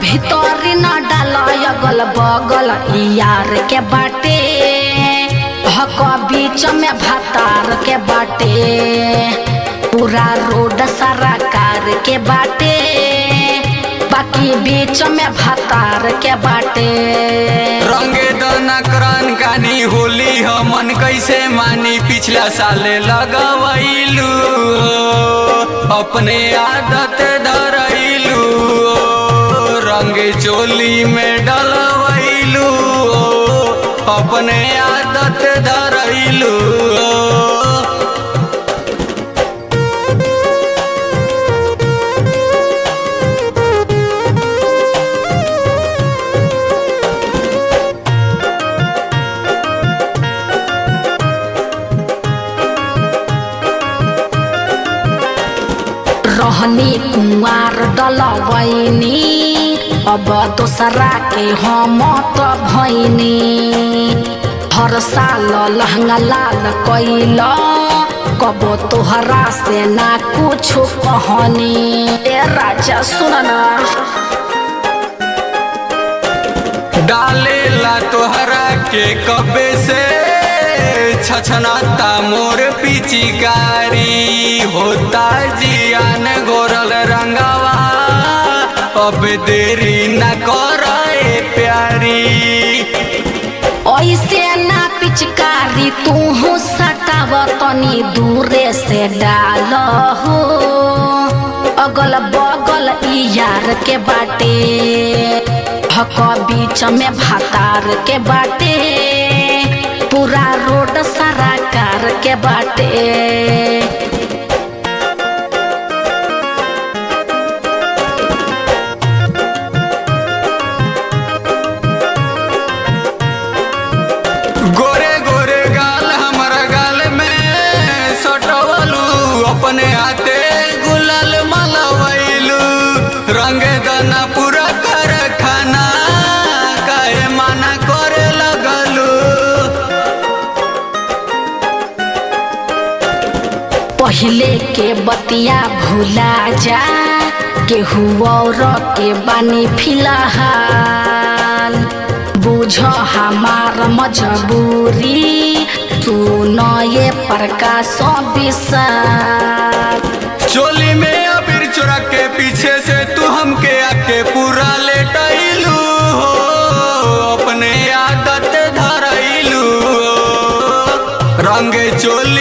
भीतरी न डाल अगल बगल यार के बाटे हक बीच में भातार के बाटे पूरा रोड सारा कार के बाटे बाकी बीच में भातार के बाटे रंगे दना करन कानी होली हमन कैसे मानी पिछला साले लगवैलू अपने आदत धरैलू रंगे चोली में डलवैलू अपने आदत धरैलू रहनी कुंवार डलवैनी अब दोसरा के हम त भैनी हर साल लहंगा लाल कैल कबो तोहरा से ना कुछ कहनी ए राजा सुन ना डालेला तोहरा के कबे से छछनाता मोर पिचिकारी होता जियान गोरल रंगवा अब देरी न करे प्यारी ऐसे ना पिचकारी तू सटाव तनी दूरे से डाल हो अगल बगल ई यार के बाटे हक बीच में भातार के बाटे पूरा रोड सारा कार के बाटे गोरे गोरे गाल हमारा गाल में सटवलू अपने हाथे गुलाल मलवैलू रंग दना पूरा कर खाना काहे माना करे लगलू पहले के बतिया भूला जा केहू और के बानी फिलहाल बुझ हमार मजबूरी सुन ये प्रकाश विशाल चोली में अबीर चोरा के पीछे से तू हमके आके पूरा लेटैलू हो अपने आदत धरैलू हो रंग चोली